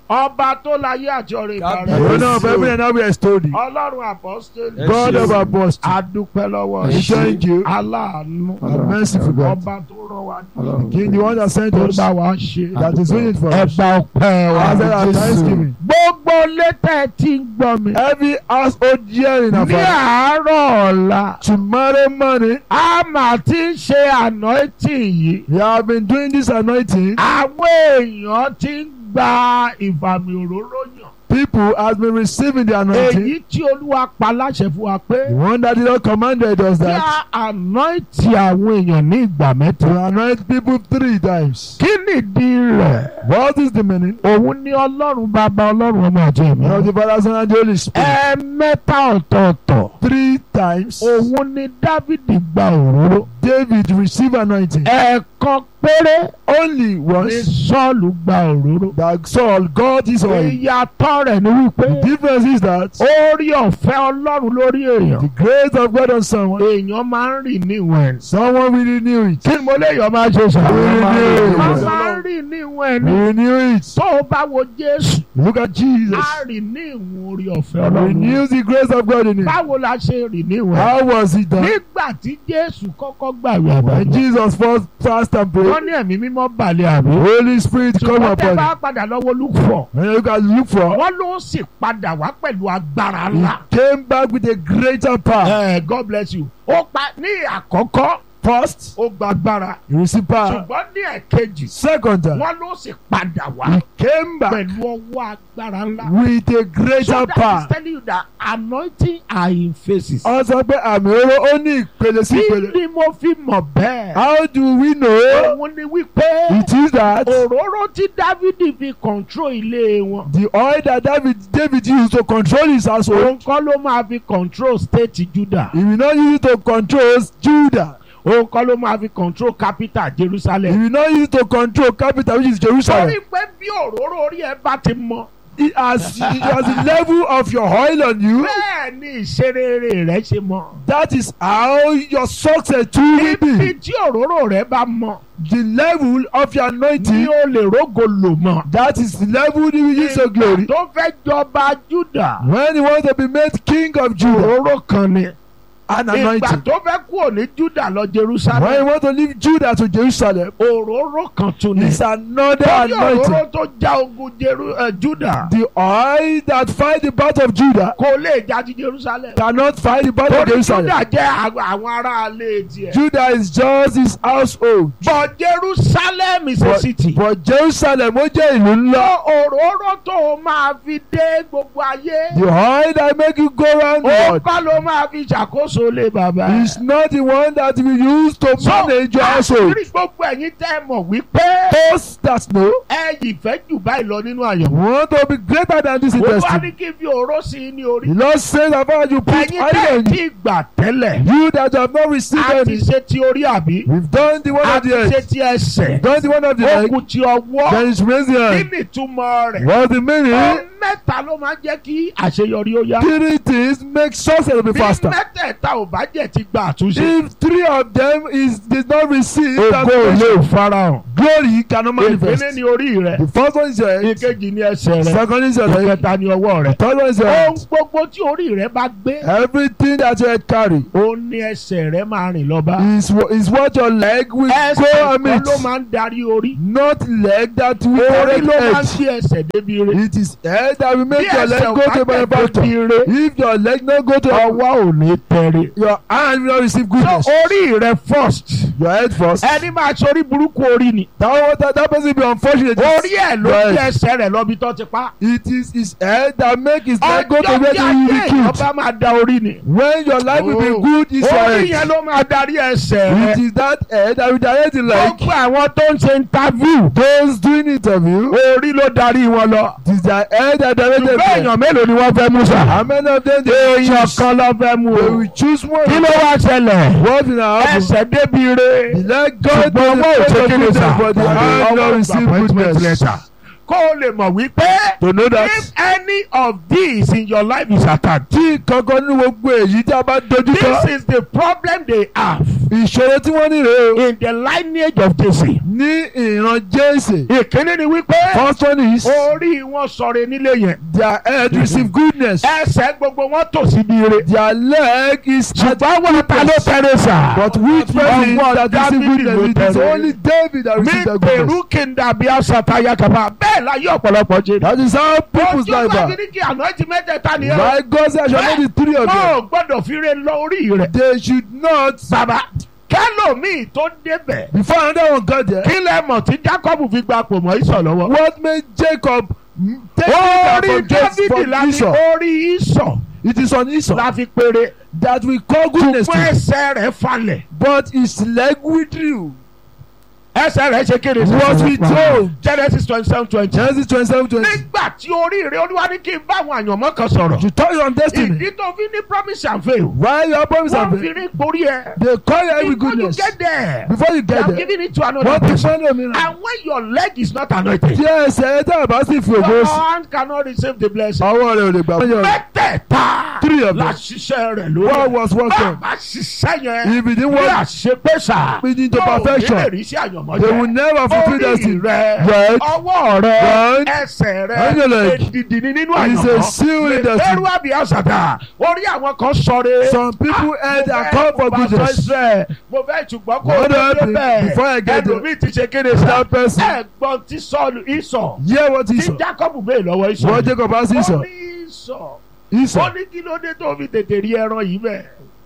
ọba tó láyé àti ọ̀rẹ́ God ìbára bless The owner of heaven and earth we extol thee. ọlọ́run àpọ́stélì Yes, God yes. of apostles. adúpẹ́ lọ́wọ́ We yín. thank you. aláàánú The merciful God. ọba tó rán wa The King, the one that sent tó us. bá wa ṣe That is doing it for us. ẹgbà ọpẹ́ wa Answer our thanksgiving. gbogbo létẹ̀ tí ń gbọ́ mi Every household hearing ní of us. àárọ̀ ọ̀la Tomorrow morning, a máa ti ń ṣe anointing yìí we have been doing this anointing. àwọn èèyàn ti ń gba ìfàmì òróró yàn People has been receiving the anointing. èyí tí olúwa pa láṣẹ fún wa pé The one that the Lord commanded us kí that a anoint àwọn èèyàn ní ìgbà mẹ́ta. to anoint people three times. kí nìdí rẹ̀? What is the meaning? òun ní ọlọ́run bàbá ọlọ́run ọmọ àti ẹ̀mí. Of the Father, Son, and the Holy Spirit. ẹ̀ẹ̀mẹ́ta ọ̀tọ̀ọ̀tọ̀ Three times, òun ní dávìdì gba òróró. David received anointing. ẹ̀ẹ̀kan péré Only ní once sọ́ọ̀lù gba òróró. that Saul got his oil. ìyàtọ̀ rẹ̀ ni wípé The difference is that orí ọ̀fẹ́ ọlọ́run lórí èèyàn. the grace of God on someone, èèyàn máa ń rìn ní ìwọ̀n ẹ̀. someone will renew it. kí ni mo léèyàn máa ṣe sọ? Renew. a máa ń rìn ní ìwọ̀n ẹ̀ ni. Renew it. tó o bá wo Jésù Look at Jesus. a rìn ní ìwọ̀n orí ọ̀fẹ́ ọlọ́run. Renew the grace of God in him. báwo la ṣe rìn ní ìwọ̀n ẹ̀? How was it done? nígbà tí Jésù kọ́kọ́ gbàwé When àbájá Jesus first fasted and wọ́n prayed, ní ẹ̀mí mímọ́ balẹ̀ àbí. Holy Spirit come ṣùgbọ́n tẹ́ upon bá him. padà lọ́wọ́ lùfọ̀ When you can look for, wọ́n ló sì padà wá pẹ̀lú agbára he ńlá. came back with a greater power. Eh, God bless you. ó pa ní àkọ́kọ́ First, ó gba agbára he received power. ṣùgbọ́n ní ẹ̀kejì Second time, wọ́n ló sì padà wá he came back pẹ̀lú ọwọ́ agbára ńlá. with a So greater that is power. telling you that anointing are in phases. Ó sọ pé àmì oró ó ní ìpele sí kí ìpele. ni mo fi mọ̀ bẹ́ẹ̀? How do we know? òun ni wípé It is that òróró tí Dávidi fi control ilé wọn. the oil that David David used to control his household, òun kọ́ ló máa fi control state Judah. he will not use it to control Judah. òun kọ́ ló máa fi control capital He Jerusalem. will not use it to control capital which is torí Jerusalem. pé bí òróró orí ẹ bá ti mọ. It has, it has the level of your oil on you. bẹ́ẹ̀ ni ìṣerere rẹ ṣe mọ. That is how your success too will ibi be. tí òróró rẹ bá mọ The level of your ni anointing. ó lè rógo lò mọ. That is the level you will use your glory. tó fẹ́ jọba Judah. When you want to be made king of Judah, òróró kan ni. an ìgbà anointing. tó fẹ́ kúrò ní Judah lọ When you Jerusalem. want to leave Judah to Jerusalem, òróró kan tún ni. it's another torí anointing. òróró tó já ogun Jeru eh, Judah The oil that fight the battle of Judah kò lè já ti Jerusalem. cannot fight the battle of torí Jerusalem. Judah jẹ́ àwọn àwọn ará ilé tiẹ̀. Judah is just his household. but Jerusalem is a But, city. but Jerusalem ó jẹ́ ìlú ńlá. lọ òróró tó o máa fi dé gbogbo ayé. The oil that make you go round the ó world bá ló máa fi ṣàkóso lé bàbá. is not the one that we use to manage your household. àṣírí gbogbo ẹ̀yin tẹ́ ẹ mọ̀ wípé Those that know ẹ yìí fẹ́ jù báyìí lọ nínú àyẹ̀wò. want to be greater than this olúwa industry. ní kí n fi òró sí i ní orí. The Lord says about you put ẹ̀yin oil tẹ́ ẹ on you. ti gbà tẹ́lẹ̀. You that have not received a ti any. ṣe ti orí àbí. We've done the one a of ti the ṣe earth. ti ẹsẹ̀. Done the one of the ó leg. kù ti ọwọ́. Then it's raised the kí hand. ni ìtumọ̀ rẹ̀? What's the meaning? ohun mẹ́ta ló máa ń jẹ́ kí àṣeyọrí ó yá. Three things make success to be bí faster. mẹ́tẹ̀ẹ̀ta ò bá jẹ́ ti gba àtúnṣe. If three of them is did not receive ògo transformation, lè farahàn. glory cannot manifest. ìpínlẹ̀ ni orí rẹ̀. The first one is your head. ìkejì ni ẹsẹ̀ rẹ̀. Second is your leg. ìkẹta ni ọwọ́ rẹ̀. Third one is your ohun hand. gbogbo tí orí rẹ̀ bá gbé. Everything that your head carry ó ní ẹsẹ̀ rẹ̀ máa rìn lọ́ba. is wha- is what your leg will ẹsẹ̀ go kan amid. ló máa ń darí orí. Not leg that will orí carry ló máa ń head. gbé ẹsẹ̀ débi rẹ̀. It is head that will bí make your leg ẹsẹ̀ ò go bá to tẹ̀ benefactor. débi rẹ̀. If your leg no go to ọwọ́ ò ní tẹ̀rẹ̀. your hand will not receive so goodness. orí rẹ̀ first. Your head first. ẹni máa sori burúkú orí ni. That one that, that person be unfortunate. orí ẹ̀ ló Right. gbé ẹsẹ̀ rẹ̀ lọ́bi tó ti pa. It is his head that make his leg go to ọjọ́ where tí he will be ayé killed. ọba máa da orí ni. When your life will Oh. be good, is your orí yẹn head. ló máa darí ẹsẹ̀ It rẹ̀. is that head that will direct the leg. gbogbo àwọn tó ń ṣe interview. Those doing interview, orí ló darí wọn lọ. it is their head that directed ṣùgbọ́n them. èèyàn mélòó ni wọ́n fẹ́ mú sà. How many of them they èèyàn choose? kan ló fẹ́ mú They o. will choose one. kí ló wá ṣẹlẹ̀. What will happen? ẹsẹ̀ débi re. The leg go to the ṣùgbọ́n owó place òṣè of kí ni goodness, sà. but the hand Ọwọ́ not receive appointment goodness. letter. kó o lè mọ̀ wípé. To know that if any any of these in your life is attacked. tí kankan nínú gbogbo èyí tí a bá dojú kọ This is the problem they have ìṣòro tí wọ́n ní rèé o in the lineage of Jesse. ní ìran jésè Ìkíní ni wípé first one is orí wọn sọ̀rọ̀ nílé yẹn. their head receive goodness Ẹsẹ̀ gbogbo wọn tò síbi ire. their leg is Ṣùgbọ́n wọn ta ló tẹ̀lé sà. but which person Ọwọ́ that receive Dáfídì goodness ló it is tẹ̀lé. only David that Mi receive that pèrú goodness kí n dàbí àṣàtàyà kàbá. Bẹ́ẹ̀ la yí ọ̀pọ̀lọpọ̀ jẹ́. that is how people's Ojú life bá are fi ní kí àná ti mẹ́tẹ̀ẹ̀ta nìyẹn. why God say I shall know the three of them Wọ́n ò gbọ́dọ̀ fi re lọ orí rẹ̀. they should not Bàbá kẹ́lòmíì tó débẹ̀. before another one got there Kí lẹ mọ̀ tí Jacob fi gba pò mọ́ ìsọ̀ lọ́wọ́? what made Jacob mm, take Orí it from Jacob Dávidi from la fi Esau orí ìsọ̀ it is on Esau la fi péré. that we call goodness Ṣùgbọ́n to ẹsẹ̀ rẹ̀ falẹ̀. but his leg withdrew Ẹsẹ̀ rẹ̀ ṣe kéde. was we told Genesis twenty seven twenty. Genesis twenty seven twenty Nígbà tí orí rẹ̀ olúwa ní kí n bá àwọn àyànmọ́ kan sọ̀rọ̀. to touch on destiny Ìdí tó fi ní promise and fail. why your promise Wọ́n have fi been rí borí ẹ. they call you every Before you goodness get there. before you They get have there given it to another wọ́n ti person. fún ẹlòmíràn And when your leg is not anointed. tí ẹsẹ̀ ẹ tá a bá sì fi ògo Your sí hand cannot receive the blessing. ọwọ́ rẹ̀ ò lè gbà fún yàrá Mẹ́tẹ̀ẹ̀ta Three of them. la ṣiṣẹ́ rẹ̀ what lórí. was working Bàbá ṣiṣẹ́ yẹn. if it didn't Bí work àṣepẹ́sà. Lead into perfection. Yóò lè rí sí àyànmọ́ they will jẹ́. never fulfil Orí destiny rẹ̀, Right. ọwọ́ rẹ̀, Right. ẹsẹ̀ And your rẹ̀, leg. èdìdì ni nínú It's a àyànmọ́. seal in destiny. Ẹrú àbí àṣàdá. Orí àwọn kan sọre. some people heard and call for goodness Mo fẹ́ ṣùgbọ́n kó What o happened débẹ̀. before I get there? Ẹlòmíì ti ṣe kéde sá. that person Ẹ̀gbọ́n ti sọ̀lù ìsọ̀. hear what he Tí saw Jacob bẹ́ẹ̀ lọ́wọ́ ìsọ̀. what Jacob has he Ó saw ní ìsọ̀. he saw Ó ní kí ló dé tó fi tètè rí ẹran yìí bẹ́ẹ̀.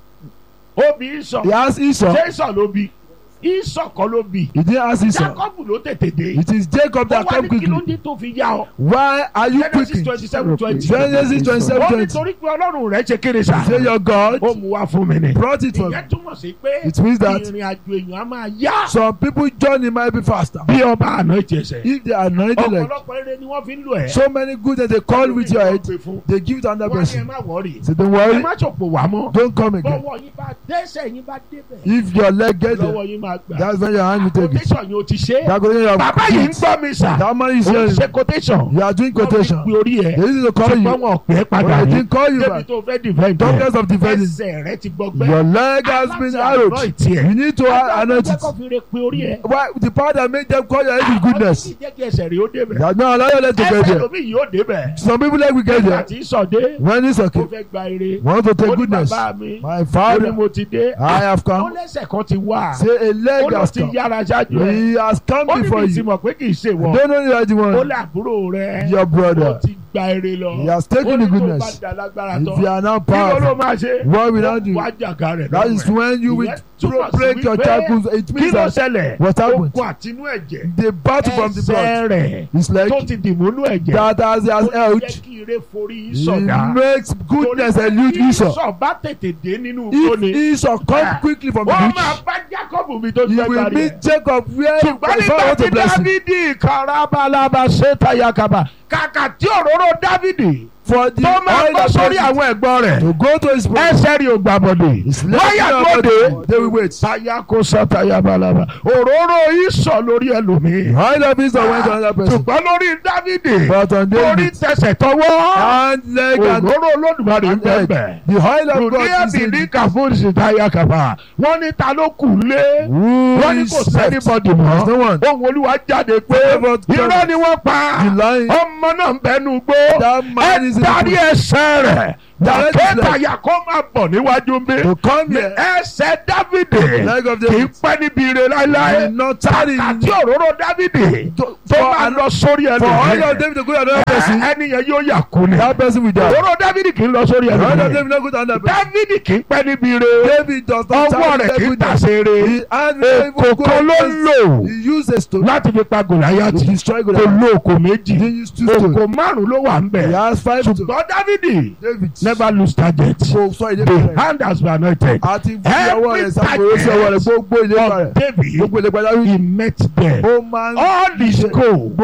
Ó bí ìsọ̀. he asked Esau Ṣé ìsọ̀ ló bí? Ìsọ̀ kọ́ ló bí. he didn't ask Esau Jacob ló tètè dé. it is Jacob Ó that wá come ní kí ló quickly dé tó fi yá ọ. why are you Genesis quickly twenty seven twenty. Genesis twenty seven Ó ní twenty torí pé Ọlọ́run rẹ̀ ṣe kéré sá. say your God Ó mú wá fún mi ni. brought it for me Ìyẹn túmọ̀ sí pé it means that ìrìn àjò èèyàn á máa yá. some people journey might be faster Bí ọba àná ìjẹsẹ̀. if they are anointed like Ọ̀pọ̀lọpọ̀ eré ni wọ́n fi ń lò ẹ̀. so many good that they call with your head they give it to another Wọ́n ní ẹ person má wọ̀rì. so don't Ẹ worry má ṣòpò wá mọ́. don't come again Bọ́wọ́ yín bá dẹ́sẹ̀ yín bá débẹ̀. if your leg get there Lọ́wọ́ yín máa gbà. that's when your hand will take it Quotation yóò ti ṣe. that quotation you have Bàbá yìí ń gbọ́ mi sà. that man is Ó ń hearing ṣe quotation. you are doing quotation Wọ́n fi pe orí ẹ̀. they need to call Ṣùgbọ́n you wọn ò pẹ́ but padà they rí. didn't call you Débi back tó fẹ́ defend ẹ̀. doctors of defending Ẹsẹ̀ rẹ ti gbọgbẹ́. your leg has been arrowed you need to anoint it Akẹ́kọ̀ọ́ fi re pe orí ẹ̀. why the power that make them call your head is goodness Àwọn tí jẹ́ kí ẹsẹ̀ rẹ̀ ó débẹ̀. that no allow your leg to get Ẹsẹ̀ there lómi yìí ó débẹ̀. some people like we get Nígbà there tí sọ̀dé. when it's Ó okay fẹ́ gba ire. want to Ó take ní goodness bàbá mi. my Ó ní father mo ti dé. I have Ó come lẹ́sẹ̀ kan ti wá. say a Ó leg lọ has ti come yára ṣáájú ẹ̀. he has come Ó ní before mi ti you mọ̀ pé kì í ṣe wọ̀. don't know you are the Ó one lé àbúrò rẹ̀. your Ó brother ti gba ire lọ. he has Ó taken ní the tó bá goodness dà lágbára if tán. you are now Kí ló ló powerful máa ṣe? what will I do Wá jàgà rẹ̀ that lọ́wọ́ is ẹ̀. when you will Ìyẹn túmọ̀ sí break your wípé tackles it Kí means ló that ṣẹlẹ̀? what happened Ogun àtinú ẹ̀jẹ̀. the battle from the blood Ẹsẹ̀ rẹ̀ is like tó ti dìmúnú ẹ̀jẹ̀. that as he has Ó held jẹ́ kí ire forí he sọ̀dá. makes goodness Torí elude bí Esau Esau bá tètè dé nínú if ìkóni. Esau come quickly from the Wọ́n beach máa bá Jacob mi tó he fẹ́ will gbàrí ẹ̀. meet Jacob where Ṣùgbọ́n his father nígbà want tí to bless him Dávidi karabalaba ṣe tayakaba kàkà tí òróró Dávidi for the tó máa oil bọ́ of sórí blessing àwọn ẹ̀gbọ́n rẹ̀ to go to his brother ẹsẹ̀ rí ògbà bọ̀dé his lọ́yà tó leg dé they will wait tayako satayabalaba òróró ìsọ̀ lórí ẹlòmíì oil of Esau went to another person ṣùgbọ́n lórí Dávidi but on orí David tẹsẹ̀ tọwọ́ hand leg and òróró Olódùmarè ń and bẹ́ẹ̀ head bẹ́ẹ̀. the oil of God Lùdíẹ̀ is bí in ní kàfóònù táyà kàfà wọ́n ní ta ló kù lé who wọ́n ní is kò left sẹ́nibọ́dì There's no mọ́ one ohun olúwa jáde pé Whatever irọ́ ni wọ́n pa the lion ọmọ náà ń bẹnu gbó that man is ẹ in darí the ẹsẹ̀ rẹ̀ Direct his dàkẹ́tà leg. yà kó máa bọ̀ níwájú mi to come here ẹsẹ̀ Dávìdì leg of kì í David pẹ́ níbi ire láéláé will not tarry àti òróró Dávìdì to- tó for máa an- lọ sórí for oil of ẹlòmíì David to go to another person ẹni yẹn yóò yà kú ni that person will die òróró Dávìdì kì í lọ sórí oil of ẹlòmíì David no go to another person Dávìdì kì í pẹ́ níbi ire David does not ọwọ́ tarry rẹ̀ kì í with goodness tàṣere he hand very èkó good kan ló ń lò he used a stone láti fi pa to Gòláyátì destroy kò Goliath lo òkò méjì he used two stones òkò márùn ló wà ń he bẹ̀ has five stones ṣùgbọ́n Dávìdì David never lose target kò sọ èdè the rẹ̀ hand has been anointed àti fi ọwọ́ rẹ̀ sàkóso sí ọwọ́ rẹ̀ gbogbo ìlépa of rẹ̀ David gbogbo ìlépa David he met there ó máa ń all his ṣe goal gbogbo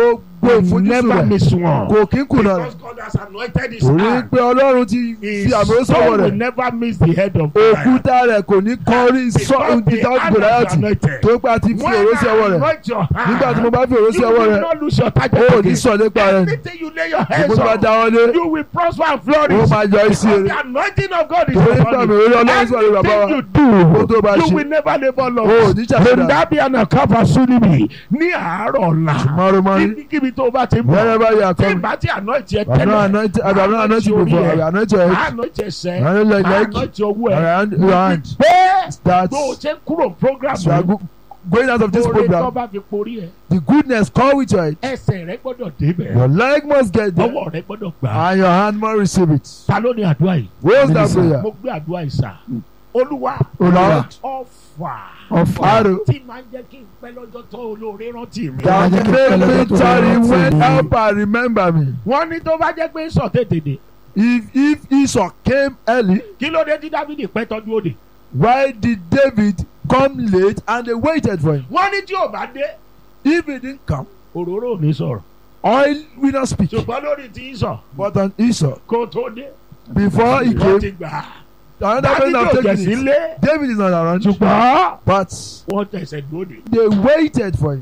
gbogbo He ìfojúsùn never rẹ̀ miss one. kò kí ń kùnà rẹ̀ Because God has anointed his torí hand. pé ọlọ́run ti His fi àmì soul sọ̀wọ́ will rẹ̀ never miss the head of Goliath. òkúta rẹ̀ kò ní kọrí Because sọ́ọ̀n the títà hand is gòláyàtì anointed. tó pa ti fi When òró sí ọwọ́ I rẹ̀ anoint your hand, nígbà tí mo bá fi òró sí you ọwọ́ will rẹ̀ not lose your ó target ò ní again. sọ nípa rẹ̀ Anything you lay your hands ìgbó bá on, dáwọ́lé you will prosper and ó flourish. máa yọ sí Because rẹ̀ the anointing of God is torí upon pé àmì you. òró ọlọ́run sọ̀rọ̀ bàbá wa Anything you ó do, tó bá you ṣe will never labour ó ò loss. ní ṣàṣàdá Ndabi anakapa sunimi ní àárọ̀ ọ̀la. tomorrow morning Níbikíbi tó o bá ti bọ̀. wherever you are Tí coming ìbá ti anoint yẹ I have tẹ́lẹ̀. not anointed I have not anointed you before I have anointed your head Anoint ẹsẹ̀. I have anointed your leg Anoint owó I ẹ̀. have anointed your hand Pé that bó o ṣe ń kúrò program as you are go- going out of this oore tó program bá fi porí ẹ̀. the goodness come with your head Ẹsẹ̀ rẹ gbọ́dọ̀ débẹ̀. your leg must get there Ọwọ́ rẹ gbọ́dọ̀ gbà á. and your hand must receive it Ta ló ní àdúrà yìí? what's that Minister. prayer Mo gbé àdúrà yìí sà. Olúwa Olúwa. ọ̀fà ọ̀fà arrow tí máa ń jẹ́ kí n pẹ́ lọ́jọ́ tó olóore rántí mi. that jẹ́ kí make pẹ̀lẹ́ me tó tarry rántí when mi. helper remember me Wọ́n ní tó bá jẹ́ pé sọ tètè dé. if if Esau came early Kí ló dé tí Dávidi pẹ́ tọ́jú òde? why did David come late and they waited for him Wọ́n ní tí ò bá dé. if he didn't come Òróró ò ní sọ̀rọ̀. oil will not speak Ṣùgbọ́n lórí tí ń sọ but on Esau kó tó dé. before he Wọ́n came ti gbà á. another Dávidi person ò have jẹ̀ taken it sílé. David is not around Ṣùgbọ́n but wọ́n tẹ̀sẹ̀ dóde. they waited for him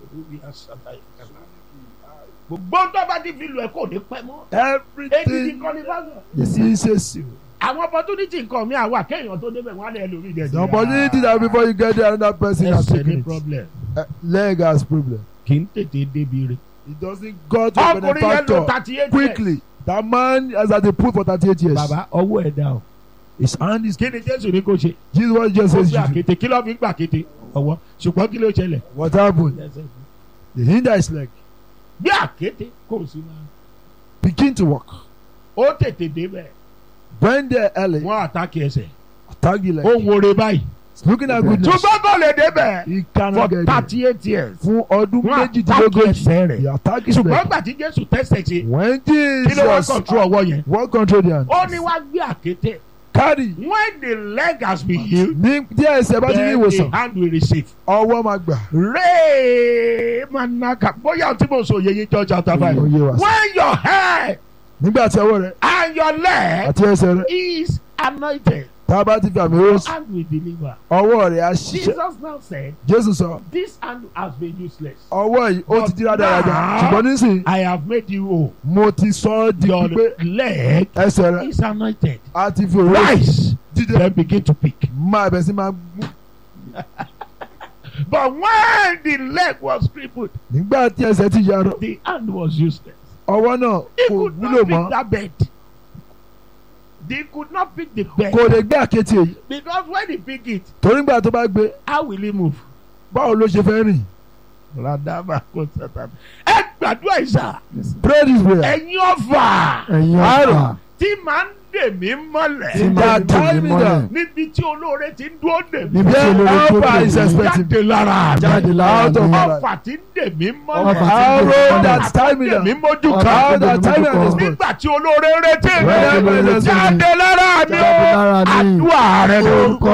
Gbogbo tó bá ti fi lù ẹ́ kò ní pẹ́ mọ́. Èyí ti everything kọ́ ní báyọ̀. is a seal Àwọn opportunity nǹkan mi àwa kéèyàn tó débẹ̀ wọ́n á lè lórí ìdẹ̀sí. the opportunity that before you get there another person has Ẹsẹ̀ ní taken it problem. Uh, leg has problem Kì í tètè débi rẹ̀. it doesn't go to a Ọkùnrin yẹn lò benefactor thirty eight years. quickly that man has had a pool for thirty eight years Bàbá ọwọ́ ẹ̀ dá o. his hand is Kí ni Jésù ní kò ṣe? Jesus what Jesus Ó says gbé you do àkété. Kí ló fi ń gbà kété? Ọwọ́. Ṣùgbọ́n kí ló ṣẹlẹ̀? what happened the hinder his leg Gbé àkété kò sí máa. begin to walk Ó tètè débẹ̀. bend there early Wọ́n àtàkì ẹsẹ̀. tag you Ó leg ń wore báyìí. He's looking at goodness Ṣùgbọ́n kò lè débẹ̀. he For cannot get there thirty eight years. fún ọdún Wọ́n àtàkì méjìdínlógójì ẹsẹ̀ rẹ̀. he attack his Ṣùgbọ́n leg gbà tí Jésù tẹ̀sẹ̀ ṣe. when Kí ló wá Jesus control ọwọ́ yẹn? what control the hand Ó ní wá gbé àkété. carry When the leg has been healed. ní díẹ̀ ẹsẹ̀ bá ti ní then ìwòsàn the hand will receive. ọwọ́ máa gbà Ray Manaka. Bóyá tí mo sọ yeye jọ chapter five. Ó yé wa sí. When your head nígbà tí ọwọ́ rẹ and your leg àti ẹsẹ̀ rẹ is anointed, tá a bá ti fi àmì your rose hand will deliver. ọwọ́ rẹ á ṣiṣẹ́ Jesus now said, Jésù sọ This hand has been useless. ọwọ́ yìí ó ti di rádaràda Now- ṣùgbọ́n nísìnyí I have made you whole. mo ti sọ ọ́ di Your pípé leg ẹsẹ̀ rẹ is anointed. á ti fi òróró Rise. dídé Then begin to pick. máa bẹ̀ sí máa mú But when the leg was crippled, nígbà tí ẹsẹ̀ ti yarọ the hand was useless. ọwọ́ náà He kò could wúlò not pick mọ́ that bed. They could not pick the bed. kò lè gbé àkété yìí Because when he pick it, torí nígbà tó bá gbé how will he move? báwo ló ṣe fẹ́ rìn Radama kò sátán. Ẹ gbàdúrà ìsà. pray this prayer Ẹ̀yin ọ̀fà ẹ̀yin Àrò. ọ̀fà tí máa ń dè mí tí mọ́lẹ̀. máa ń dè mí mọ́lẹ̀ Níbi tí olóore ti ń dúró dè mí. níbi tí Yeah, olórí tó Alpha dè is mí expecting. Jáde lára mi. jáde lára Out of mi my Ọ̀fà tí ń dè mí Ọfà mọ́lẹ̀. tí ń dè arrow mí that mọ́lẹ̀. time me Dè mí down mójú Ọfà kan. arrow tí ń dè that mí time me mójú down kan. Nígbà tí olóore retí mi. Jáde lára mi. Jáde lára mi Jáde o. lára mi. Àdúrà rẹ ló. orúkọ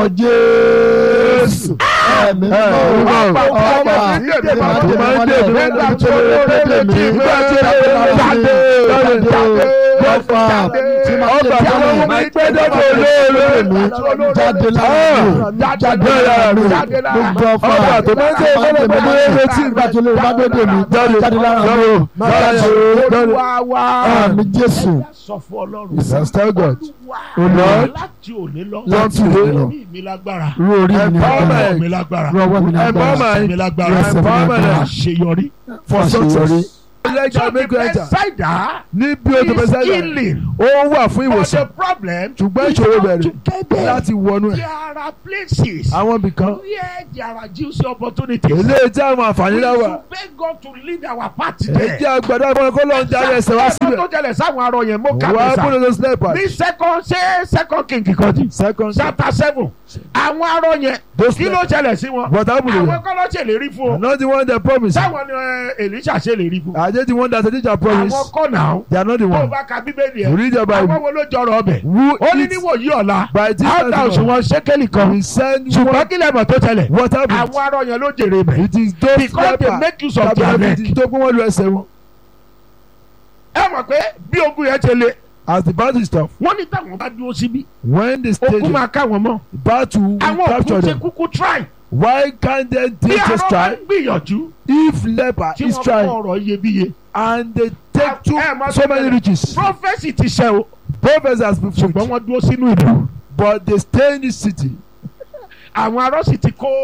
jésù ẹ̀mí mímọ́ Ọfà ọfà tí ń dè mí tí máa ń dè mí mọ́lẹ̀. mọ́lẹ̀ Nígbà níbi tí tí olórí tó dè mí nígbà tí jáde olórí lára mi jáde, jáde jáde, ọfà tí máa ń dè ọfà mí tí mọ́lẹ̀ wọ́n mú mi pé dọ́dọ̀ olóore. jáde lára mi jáde lára mi gbogbo ọfà ọfà tó máa ń tẹ̀ máa ń dè mí mọ́lẹ̀ létí nígbà tí olórí bá dé dè mí jáde lára mi o jáde Olúwa wa. àmì jésù Ẹ sọ fún Ọlọ́run. Yes, tell God. Olúwa. Lord, Láti òní lọ. Láti òní lọ. Orí mi lágbára. rú orí mi ní Empowerment. agbára Ọwọ́ mi lágbára. rú ọwọ́ mi ní agbára Empowerment. mi lágbára. Yes, Empowerment. Àṣeyọrí. for Àṣeyọrí. success. So Lẹ́jà the mẹ́kọ̀ ẹja Bethsaida níbi o tó bẹ is sẹ́yìn healing. ó wà fún But ìwòsàn the problem ṣùgbọ́n is ìṣòro how bẹ̀rẹ̀ to get there. láti wọnú ẹ̀ There are places àwọn ibìkan where there are juicy opportunities. eléyìí tí àwọn àǹfààní We náà wà should beg God to lead our path èyí there. tí àgbàdo àgbọn kó lọ́n darí ẹsẹ̀ wá síbẹ̀ tó jẹlẹ̀ sáwọn arọ yẹn mo kà wà á mí sá. kúrò lọ sílẹ̀ ní second ṣé second king kan jì. second chapter seven àwọn arọ yẹn those kí ló ṣẹlẹ̀ sí wọn. but happen to àwọn them kọ́ ló ṣèlérí fún o. not the one that promise sáwọn ni ẹ, Èlíṣà ṣèlérí fún. àjẹ́ the one that the teacher promise àwọn kọ́ náà they are not the tó o one bá ka bíbélì you ẹ̀ read your àwọn bible wo ló jọrọ ọbẹ̀. who ó ní eat níwòyí ọ̀la by this áńtà time òṣùwọ̀n ṣékélì kan we send ṣùgbọ́n one kí lẹ́mọ̀ tó tẹ̀lẹ̀ what happen àwọn arọ yẹn ló jèrè bẹ̀. it is those because they leper make use of that their have neck. it tó pé wọ́n lu ẹsẹ̀ wọn mọ̀ pé bí ogun yẹn ṣe le as the battle is tough wọ́n ní táwọn bá dúró síbí when the ogun stadium máa ká wọn mọ́ battle will àwọn capture òkú ṣe them kúkú try why can't they bí take just àwọn bá try gbìyànjú if leper tí is wọ́n kọ́ trying ọ̀rọ̀ iyebíye and they take too ẹ mọ̀ so tó many bẹ̀rẹ̀. riches prophesy ti ṣẹ o prophets has been ṣùgbọ́n fulfilled wọ́n dúró sínú ìlú but they stay in the city àwọn arọ́sì ti kó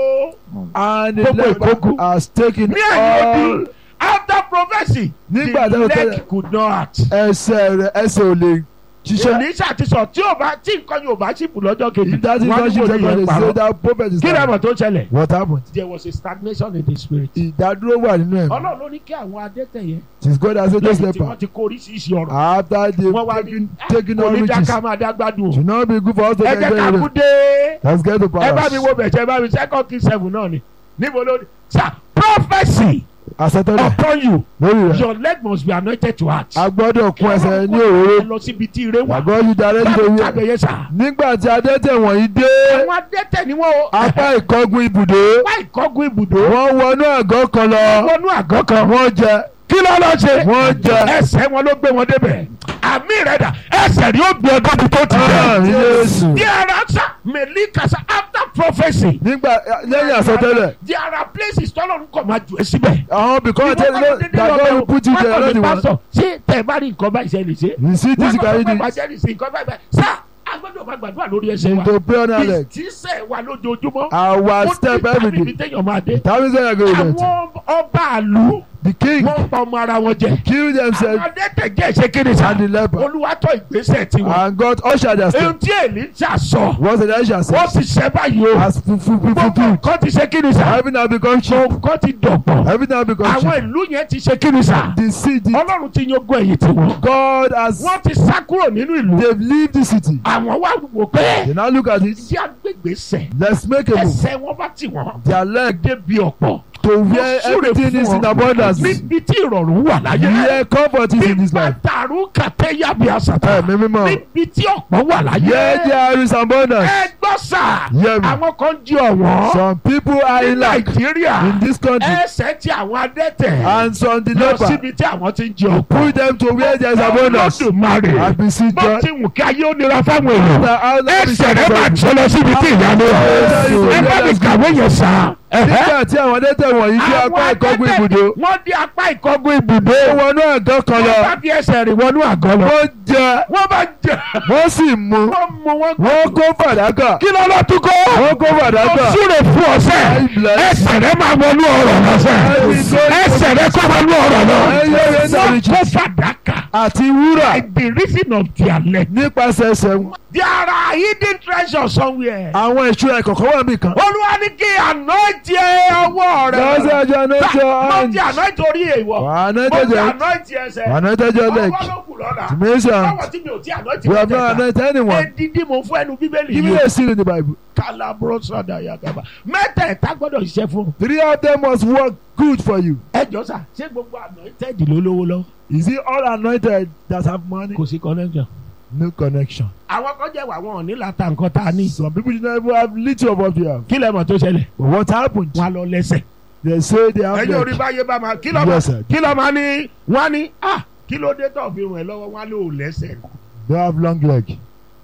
and the Gbogbo leper ìkókù. has taken ní ẹ̀yìn all odi after prophesy Nígbà the tó tẹ́lẹ̀- leg could not act. ẹsẹ̀ rẹ̀ ẹsẹ̀ ò lè ṣiṣẹ́ Èlíṣà ti sọ tí ò bá tí nǹkan yóò bá ṣìpù lọ́jọ́ kejì if that is wọ́n not ní shit wòlíì second yẹn they say parọ́. that prophet is kí lè lying mọ̀ tó ṣẹlẹ̀ what happened there was a stagnation in the spirit. ìdádúró wà nínú ẹ̀mí Ọlọ́run ló ní kí àwọn adẹ́tẹ̀ yẹn since God has said this lẹ́yìn tí leper wọ́n ti kó oríṣiríṣi ọ̀rọ̀ after they wọ́n wá ní taken taken all riches onídàáká máa dá gbádùn should not be good for us to ẹ get jẹ́ ká kú married dé let's get to ẹ bá mi palace wo bẹ̀jẹ̀ ẹ bá mi second king seven náà ni níbo ló ní sir prophesy àsọtẹ́lẹ̀ upon you lórí rẹ̀ your leg must be anointed to act. a gbọ́dọ̀ kún ẹsẹ̀ ní ẹ òróró lọ síbi tí ire wà àgọ́ yìí darí báwo nítorí ẹ̀ jábẹ̀yẹ sà. nígbà tí adẹ́tẹ̀ wọ̀nyí dé àwọn adẹ́tẹ̀ ni wọ́n o. apá ìkọ́gun ibùdó apá ìkọ́gun ibùdó. wọ́n wọnú àgọ́ kan lọ wọnú àgọ́ kan. wọ́n jẹ kí ló lọ ṣe. wọ́n jẹ ẹsẹ̀ wọn ló gbé wọn débẹ̀. àmì rẹ̀ dà ẹsẹ̀ rí ó gbé ọgọ́ mi tó ti àmì jẹ. Jésù there are sa melikasa after prophecy. nígbà lẹ́yìn àsọtẹ́lẹ̀ there are places tọ́lọ́run kọ̀ máa jù ẹ́ síbẹ̀. àwọn bìkọ́ tẹ́lẹ̀ dàgbọ́ will put you there lọ́dún wọn pásítọ̀ ṣé tẹ̀ bá rí nǹkan báyìí ṣe lè ṣe. you see this guy wọ́n dey bá jẹ́ nìsín nǹkan báyìí báyìí. sá a gbọ́dọ̀ máa gbàdúrà lórí ẹsẹ̀ wa. to pray on our leg ìtísẹ̀ wa lójoojúmọ́. our step every ibi day téèyàn máa dé. that means when I go with it àwọn ọba àlù the king wọ́n pa ọmọ ara wọn jẹ. kill àwọn themselves adẹ́tẹ̀ jẹ́ ìṣe kíni sá. and the leper olúwa tọ́ ìgbésẹ̀ tiwọn. and God usher their ohun step tí èlíjà sọ once the nation wọ́n says ti ṣẹ́ báyìí o. has fulfil gbogbo fulfil nǹkan ti ṣe kíni sá. heaven have become cheap nǹkan ti dọ̀pọ̀. heaven have become àwọn cheap ìlú yẹn ti ṣe kíni sá. the city ọlọ́run ti yóò gbọ́ ẹ̀yìn tiwọn. God has wọ́n ti sá kúrò nínú ìlú. they've leave the city àwọn wá wò pé they now look at it tí agbègbè sẹ̀ let's make a move ẹsẹ̀ wọn bá tì wọ́n their leg débi ọ̀pọ̀. to where súre everything fún is in wọn. abundance níbi tí ìrọ̀rùn wà láyé. where comfort is in this life bàtàrú kàtẹ́yà bí àṣàtà. ẹ̀mí mímọ́ níbi tí ọ̀pọ̀ wà láyé. where there is abundance ẹ gbọ́ sà. Hear me. àwọn kan jí ọ̀wọ́n. some people are ní in lack nàìjíríà in this country ẹsẹ̀ tí àwọn adẹ́tẹ̀. and some the lọ leper síbi tí àwọn ti ń jí ọ̀pọ̀. pull them to where there is abundance Olódùmarè. and beseech bó God ti wù kí ayé ó nira fáwọn èèyàn. that Allah be ẹsẹ̀ rẹ̀ máa satisfied. jẹ́ lọ síbi tí ìyanu wà. ẹ bá mi kàwé yẹn sà. nígbà tí àwọn adẹ́tẹ̀ wọ̀nyí dé apá ìkọ́gun ibùdó wọ́n dé apá ìkọ́gun ibùdó. ó wọnú àgọ́ kan lọ wọ́n bá fi ẹsẹ̀ rìn wọnú àgọ́ lọ. wọ́n jẹ wọ́n bá jẹ. wọ́n sì mu wọ́n mú wọn. wọ́n kó fàdákà kí ló lọ tún kó. wọ́n kó fàdákà ó súre fún ọsẹ. ẹsẹ̀ rẹ̀ máa wọnú ọ̀rọ̀ lọ́sẹ̀. ẹsẹ̀ rẹ̀ kọ́ wọnú ọ̀rọ̀ lọ. wọ́n kó fàdákà. àti wúrà by the reason of their leg. nípasẹ̀ ẹsẹ̀ wọn. there are hidden treasures somewhere. àwọn ìṣúra ìkọ̀kọ̀ wà mí kan. olúwa ní kí anointi ọwọ́ rẹ̀. lọ́sẹ̀ àjọ anájọ mo ti anointi orí èèwọ̀. mo ti anájọ anointi ẹsẹ̀. anájọ leg ọwọ́ ló kù lọ́la. tìmísàn báwo tí mi ò ti anointi we have not mẹ́tẹ̀ẹ̀ta. anointed anyone edidi mo fún ẹnu bíbélì give me yìí. a seal in the bible kalabro sada yagaba mẹ́tẹ̀ẹ̀ta gbọ́dọ̀ ṣiṣẹ́ fún un. three of them must work good for you ẹ jọ sà ṣé gbogbo anointed ló lówó lọ. is it all anointed that have money kò sí connection. no connection àwọn kan jẹ́ wà wọn ò ní láta nǹkan tá a ní. some people do not even have little of what you have kí lẹ mọ̀ tó ṣẹlẹ̀. but what happened wọn á lọ lẹ́sẹ̀. they say they have ẹ̀yin orí leg báyé bá máa kí ló Yes, máa sir. kí ló máa ní wọ́n á ní ah kí ló dé tó fi rùn ẹ́ lọ́wọ́ wọ́n á lò ó lẹ́sẹ̀. they have long leg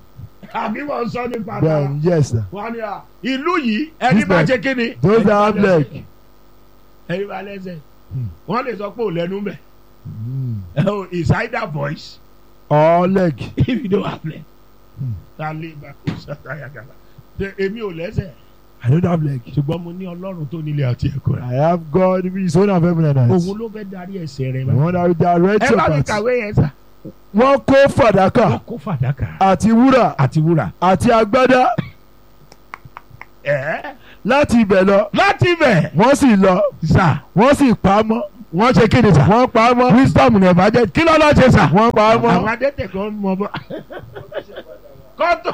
àbí wọ́n sọ nípa náà then yes sir wọ́n á ní à ìlú yìí ẹni This bá man, ṣe kí ni. those ẹni that bá have lẹ́sẹ̀. leg ẹni bá lẹ́sẹ̀. Hmm. wọ́n lè sọ pé ò lẹ́nu mẹ́. mm. it's either voice all leg if you don't have leg. Hmm. ta lè bá kó sátayà gàlà. ṣe èmi ò lẹ́sẹ̀. I don't have leg ṣùgbọ́n mo ní ọlọ́run tó nílé àti ẹ̀kọ́ rẹ̀. I have God who is owner of heaven and earth òun ló fẹ́ darí ẹsẹ̀ rẹ̀ the bá. one that will direct ẹ your bá mi path kàwé yẹn sà. wọ́n kó fàdákà wọ́n kó fàdákà. àti wúrà àti wúrà. àti agbádá ẹ̀ láti ibẹ̀ lọ láti ibẹ̀. wọ́n sì lọ sà wọ́n sì pa á mọ́ wọ́n ṣe kéde sà. wọ́n pa á mọ́ wisdom ní ẹ̀fà jẹ́ kí ló lọ́ọ́ ṣe sà. wọ́n pa á àwọn mọ́ adẹ́tẹ̀ kan mọ bọ́. kọ́tù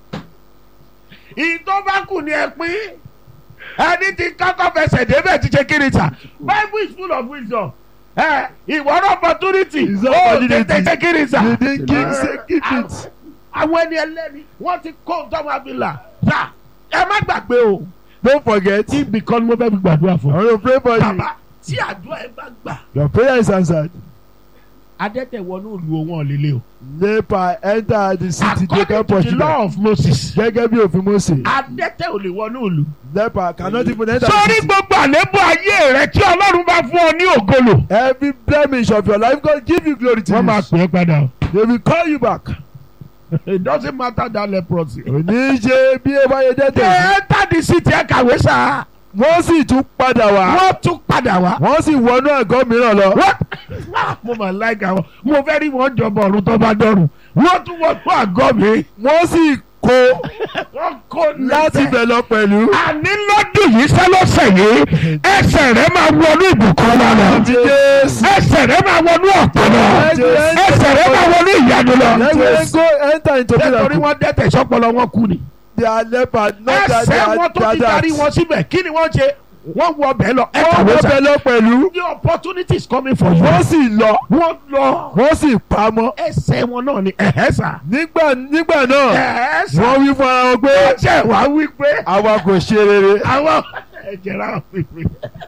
ìtọ́ bá kù ní ẹ pín ẹni tí kọ́kọ́ fẹsẹ̀ débẹ̀ ti ṣe kéde sà. bible is full of wisdom. ẹ ìwọ́n opportunity. It's ó opportunity. tètè ṣe kéde sà. the the king say keep it àwọn ẹni ẹlẹ́ni wọ́n ti kó tọ́mọ abilà. sà ẹ má gbàgbé o. don't forget ibì kan ni mo fẹ́ fi gbàdúrà I fún. want to pray for you bàbá tí àdúrà ẹ bá gbà. your prayer is answered adẹ́tẹ̀ wọnú ìlú wọn líle o. Leper enter the city they according can to push the them. law of Moses Gẹ́gẹ́ bí òfin Mose. adẹ́tẹ̀ ò lè wọnú ìlú. Leper cannot even enter the sórí city. gbogbo àlébù ayé rẹ tí ọlọ́run bá fún ọ ní ògolo. Every blemish of your life God give you glory to wọ́n máa you. pè é padà o. They will call you back. it doesn't matter that leprosy. Òní ṣe bí ẹ bá yẹ they dẹ́tẹ̀. enter the city ẹ kàwé sá. Wọ́n sì tún padà wá. wọ́n tún padà wá. Wọ́n sì wọnú ẹ̀gọ́ mìíràn lọ. wọ́n mo máa like àwọn mo fẹ́ rí wọn jọba ọ̀run tó bá dọ̀run wọ́n tún wọ́n tún àgọ́ mi. Wọ́n sì kó wọ́n kó láti níbẹ̀. bẹ̀ lọ pẹ̀lú. àní lọ́dún yìí sẹ́lọ́sẹ̀ yìí ẹsẹ̀ rẹ̀ máa wọnú ìbùkún wa lọ. Ti Jésù. ẹsẹ̀ rẹ̀ máa wọnú ọ̀pọ̀ lọ. ẹsẹ̀ rẹ̀ máa wọnú ìyanu lọ. Let me go enter into nítorí miracle. wọ́n dẹ́tẹ̀ sọ́pọ̀lọ́ wọn kú ni. They are leper not that they ẹsẹ̀ are wọn tó ti they are darí that. wọn síbẹ̀ kí ni wọ́n ṣe wọ́n wọ ọbẹ̀ lọ ẹ Wọ́n kàwé wọ sà. bẹ̀ lọ pẹ̀lú. the opportunity is coming for you. Wọ́n sì lọ. wọ́n lọ Wọ́n sì pamọ́. ẹsẹ̀ wọn náà ni ẹ̀hẹ́ sà. Nígbà nígbà náà ẹ̀hẹ́ sà. wọ́n wí fún ara wọn pé wọ́n ṣe wá wí pé àwa kò ṣe rere. àwọn ẹ̀jẹ̀ rà wí pé.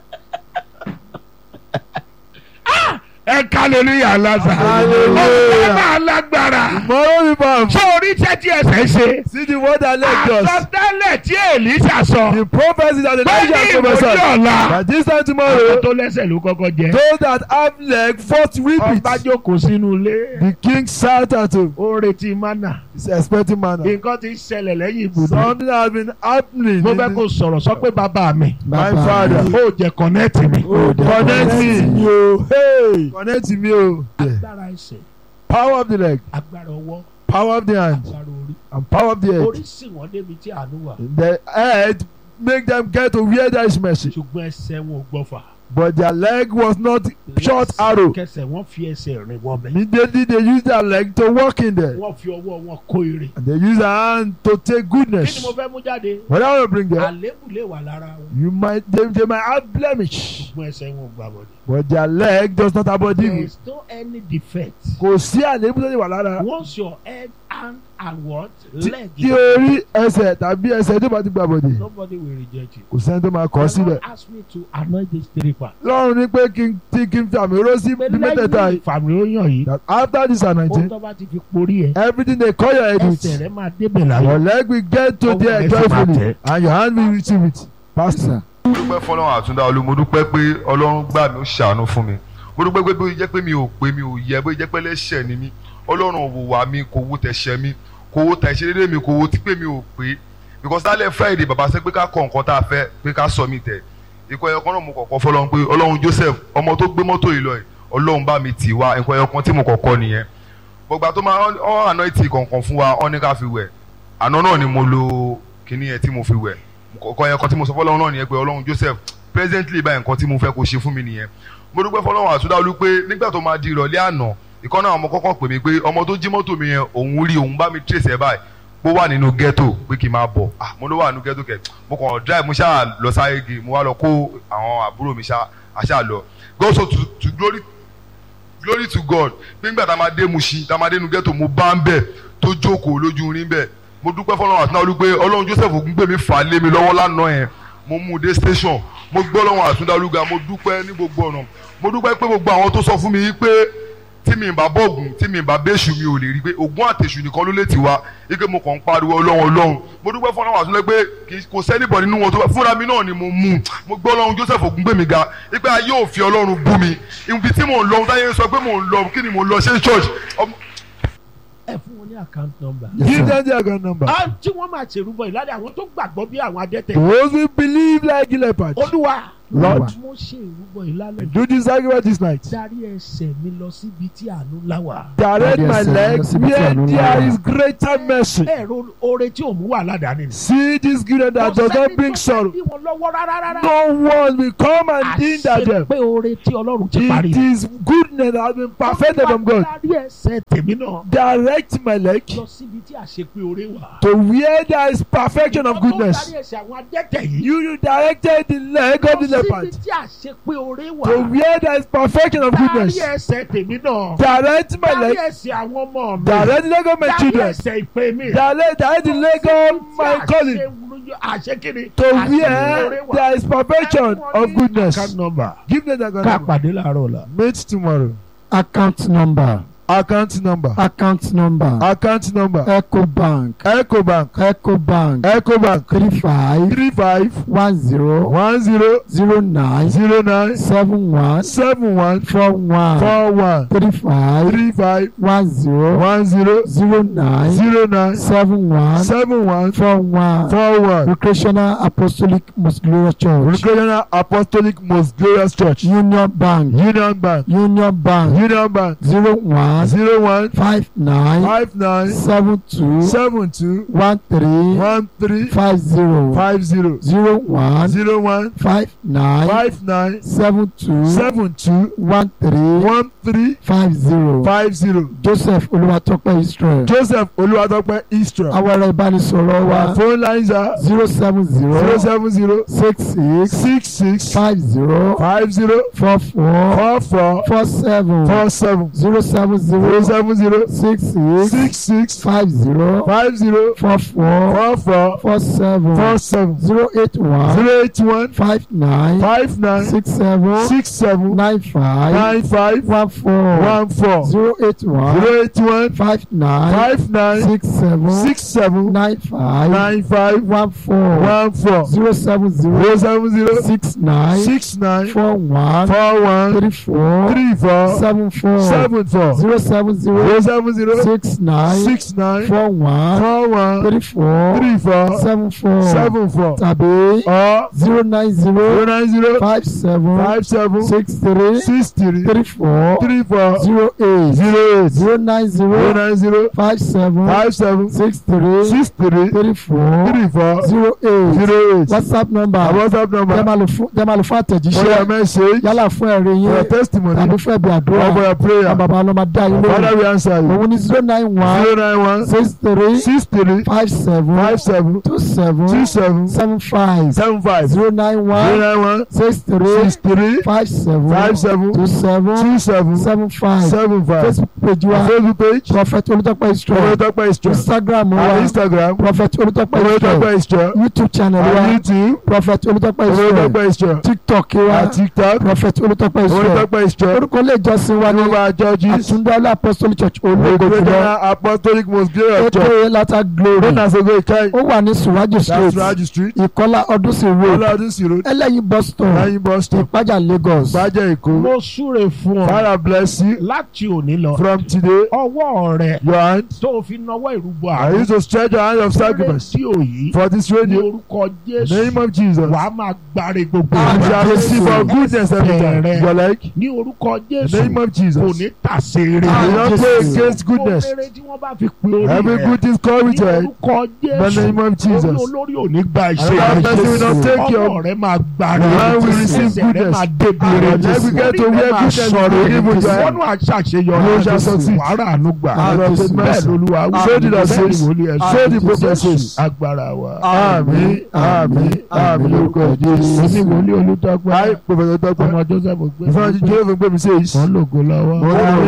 Ah! ẹ hallelujah lásà. Hallelujah. ọ̀gá máa lágbára. Mọ̀rọ́ mi bá ṣé orí iṣẹ́ tí ẹsẹ̀ ṣe. see the word that led us. àsọtẹ́lẹ̀ tí èlísà sọ. The prophecy that pé ní Elijah ìwòye prophesied. ọ̀la. That this time àwọn tomorrow tó lẹ́sẹ̀ ló kọ́kọ́ jẹ. those that have leg first reap ọba it. jókòó sínú ilé. The king sat at home. ó retí mánà. He's expecting manna. nǹkan ti ṣẹlẹ̀ lẹ́yìn ibùdó. Something has been happening. mo in fẹ́ the- kó sọ̀rọ̀ sọ pé bàbá mi. My father. ó jẹ kọ̀nẹ́ẹ̀tì mi. Connect me. o. Hey. Connect me o. agbára ẹsẹ̀ Power of the leg. agbára ọwọ́ Power of the hand. agbára orí. And power of the head. orí sì wọ́n débi tí àánú wà. The head make them get to where there is mercy. ṣùgbọ́n ẹsẹ̀ wọn ò gbọ́fà. But their leg was not short arrow. kẹsẹ̀ wọ́n fi ẹsẹ̀ rìn wọ́n bẹ̀. Immediately they use their leg to walk in there. wọ́n fi ọwọ́ wọn kó ire. And they use their hand to take kí ni goodness. mo fẹ́ mú jáde. What I will bring there, àlébù lè wà lára wọn. you might they, they might have blemish, ṣùgbọ́n ẹsẹ̀ wọn ò gbà wọlé. but their leg does not have body. there is no any defect. Kò sí àléébù tó lè wà lára. once your head hand and what Tí leg tí orí ẹsẹ̀ tàbí ẹsẹ̀ tó bá ti gbà bọ̀dẹ̀, nobody will reject you. kò sẹ́ni tó máa kọ́ The Lord síbẹ̀. ask me to anoint this three part. Lọ́run ní pé kí n tí kí n fi àmì oró sí pé bí mẹ́tẹ̀ẹ̀ta lẹ́yìn yìí. ìfàmì ó yàn yìí. That after this ohun anointing, tó bá ti fi porí ẹ. everything they call your head ẹsẹ̀ with, rẹ máa débẹ̀ your láyọ̀. leg will get to Ọwọ́ there rẹ sì máa joyfully tẹ̀. and your hand will receive it. Pastor. mo dúpẹ́ fọlọ́run àtúndá olú mo dúpẹ́ pé ọlọ́run gbà mí ó ṣàánú fún mi mo dúpẹ́ pé bóyá jẹ́ pé mi ò pé mi ò yẹ bóyá jẹ́ pé lẹ́ṣẹ̀ ni mí ọlọ́run wò wá mi kò wo tẹ̀ṣẹ̀ mi kò wo tẹ̀ṣẹ̀ dédé mi kò wo tí pé mi ò pé because lálẹ́ friday bàbá sẹ́ pé ká kọ nǹkan tá a fẹ́ pé ká sọ mi tẹ̀ ikọ̀ ẹyọ kan náà mo kọ̀kọ́ fọlọ́run pé ọlọ́run joseph ọmọ tó gbé mọ́tò yìí lọ yìí ọlọ́run bá mi tì wá ikọ̀ ẹyọ kan tí mo kọ̀kọ́ nìyẹn gbogbo àti máa ọ àná ìtì kọ̀ọ̀kan fún wa ọ ní ká fi wẹ̀ àná náà ni mo lo kinní yẹn tí mo fi wẹ̀ kọ̀ọ̀kan yẹn kan tí mo sọ fọlọ́run náà nìyẹn pé ọlọ́run joseph presently báyìí nǹkan tí mo fẹ́ kó ṣe fún mi nìyẹn mo dúpẹ́ fọlọ́run àtúndáwọlú pé nígbà tó máa di ìrọ̀lẹ́ àná ìkan náà ọmọ kọ́kọ́ pè mí pé ọmọ tó jí mọ́tò mi yẹn òun rí òun bá mi trace ẹ̀ báyìí pé ó wà nínú ghetto pé kí n máa bọ̀ ah mo ló wà nínú ghetto kẹ̀ mo kàn drive mo ṣáà lọ sáyégi mo wá lọ kó àwọn àbúrò mi ṣáà àṣà lọ go so to to glory glory to God nígbà tá a máa dé Mushin tá a máa dé inú ghetto mo bá ń bẹ̀ tó jókòó lójú rin bẹ̀ mo dúpẹ́ fọlọ́run àtúndáwọlú pé ọlọ́run Joseph Ògúngbèmí fà á lé mi lọ́wọ́ lánàá yẹn mo mú un dé station mo gbọ́ lọ́wọ́ àtúndáwọlúgà mo dúpẹ́ ní gbogbo ọ̀nà mo dúpẹ́ pé gbogbo àwọn tó sọ fún mi yìí pé tí mi bá bọ́ọ̀gùn tí mi bá bẹ́ṣù mi ò lè rí pé ògùn àtẹ̀ṣù nìkan ló lè ti wá ike mo kàn ń pariwo ọlọ́run ọlọ́run mo dúpẹ́ fún ọlọ́run àtúnlẹ̀ pé kì í- kò sẹ́nìbọ̀ nínú wọn tó bá fúnra mi náà ni mo mú un. mo gbọ́ ọlọ́run Joseph Ògúngbèmí ga ipe ayé òfin ọlọ́run bú mi ibi tí mò ń lọ táyé sọ pé mò ń lọ kí ni mò ń lọ ṣe church ọmọ- ẹ fún wọn ní account number. Give them their account number. Ah, tí wọ́n máa ṣèrúbọ ìlànà àwọn tó gbàgbọ́ bí àwọn adẹ́tẹ̀. Those who believe like leopard. olúwa Lord. mo ṣe ìrúbọ ìlànà Do this sacrifice this night. darí ẹsẹ̀ mi lọ síbi tí àánú ńlá wà. Direct my Yes, sir. leg Yes, sir. where Yes, sir. there is greater mercy. ẹ̀rọ oore tí ò mú wà ládàáni ni. See this goodness that does not bring sorrow. bí wọn lọ́wọ́ rárá rárá. No one will come and hinder them. pé oore tí ọlọ́run ti parí. It is goodness that has been perfected from God. darí ẹsẹ̀ tèmi náà Direct my leg lọ síbi tí àṣepé oore wà. to where there is perfection of Ọlọ́run goodness. darí ẹsẹ̀ àwọn adẹ́tẹ̀ yìí. You, you directed the leg of the lọ síbi leopard tí àṣepé oore wà. to where there is perfection of darí goodness. ẹsẹ̀ tèmi náà. Direct my darí leg. ẹsẹ̀ àwọn ọmọ mi. Direct the leg of my darí children. ẹsẹ̀ ìpè mi. Direct, direct the leg of my calling àṣekiri. to where there is perfection of goodness. account number. Give them that ká God. pàdé láàárọ̀ la. Meet tomorrow. account number account number account number account number ecobank ecobank ecobank ecobank three five three five one zero one zero zero nine zero nine seven one seven one four one four one three five three five one zero one zero zero nine zero nine seven one seven one four one four one recreational apostolic most glorious church recreational apostolic most glorious church union bank union bank union bank union bank zero one zero one five nine five nine seven two seven two one three one three five zero five zero zero one zero one five nine five nine seven two seven two one three one three five zero five zero joseph olúwatópẹ́ israel joseph olúwadọ́pẹ́ istra àwọn ẹ̀rọ ìbánisọ̀rọ̀ wa our phone lines are zero seven zero zero seven zero six six six six five zero five zero four four four four four seven four seven zero seven zero zero seven zero six six six six five zero five zero four four four four four seven four seven zero eight one zero eight one five nine five nine six seven six seven nine five nine five one four one four zero eight one zero eight one five nine five nine six seven six seven nine five nine five one four one four zero seven zero zero seven zero six nine six nine four one four one three four three four seven four seven four zero seven zero zero seven zero six nine six nine four one four one three four three four seven four seven four tàbí or zero nine zero zero nine zero five seven five seven six three six three three four three four zero eight zero eight zero nine zero zero nine zero five seven five seven six three six three three four three four zero eight zero eight whatsapp number our whatsapp jẹ́ number máa lò fún jẹ́ máa lò fún for your àtẹ̀jíṣẹ́ message yálà fún ẹ̀rí for your yín testimony tàbí fún ẹ̀bí or for àdúrà your àwọn prayer bàbá ọlọ́mọ dá yín father lóhùn we answer you òun ní zero nine one zero nine one six three six three five seven five seven two seven two seven seven five seven five zero zero nine one nine one six three six three five seven five seven two seven two seven seven five seven five facebook page wa facebook page prophet olùtọ́pẹ́ israel Olótọ́pẹ́ Istra instagram our wa instagram prophet olùtọ́pẹ́ israel Olótọ́pẹ́ Istra youtube channel wa our youtube prophet olùtọ́pẹ́ israel Olótọ́pẹ́ Istra tiktok wa our tiktok prophet olùtọ́pẹ́ israel Olótọ́pẹ́ Istra orúkọ ilé ìjọsìn wa ní Jehovah Judges àtúndọ́lá apostolic church ológo jùlọ Recreational Apostolic Most Glorious Church ètò lata glory known as Ogo Ikai ó wà ní suraju that's street Raji Street ìkọlá ọdúnsìn road Ọlọ́dún sí road ẹlẹ́yin bus stop Láyìn bus stop ìpájà lagos Bájẹ́ Èkó mo súre fún ọ Father bless you láti òní lọ from today ọwọ́ rẹ your hand tó o fi nawọ́ ìrúbọ I àrùn use to stretch your hand of sacrifice rédíò yìí for this ní radio orúkọ in the jésù name of Jesus wàá máa gbáre gbogbo you Àmín. shall receive for goodness every time Bẹ̀rẹ̀. your like ní orúkọ in the jésù name of kò Jesus ní tàsé rere you Àmín. not play against goodness Gbogbo rere tí wọ́n bá fi pe orí every rẹ good thing come with ní your head orúkọ in the jésù name of orí Jesus olórí ò ní gba and ìṣe that person will not take ọmọ your rẹ máa gbáre Your hand will receive ẹsẹ̀ rẹ goodness. máa débi Your rere leg will get to orí rẹ where máa goodness sọ̀rọ̀ will give you your wọ́n náà ṣàṣeyọrí You shall succeed. wàhálà àánú gbà Àmín. bẹ́ẹ̀ lolúwa wí. So did I say. Bẹ́ẹ̀ ni wòlíì ẹ̀ sọ. So the prophet says. agbára wa. àmín àmín àmín lórúkọ èmi Jésù wòlíì olùdókòwò I prophet Dọ́pẹ́ ọmọ joseph gbé ìfọwọ́n jíjẹ́ òfin gbé mi sí èyí wọn lògo lọ́wọ́. Mo ní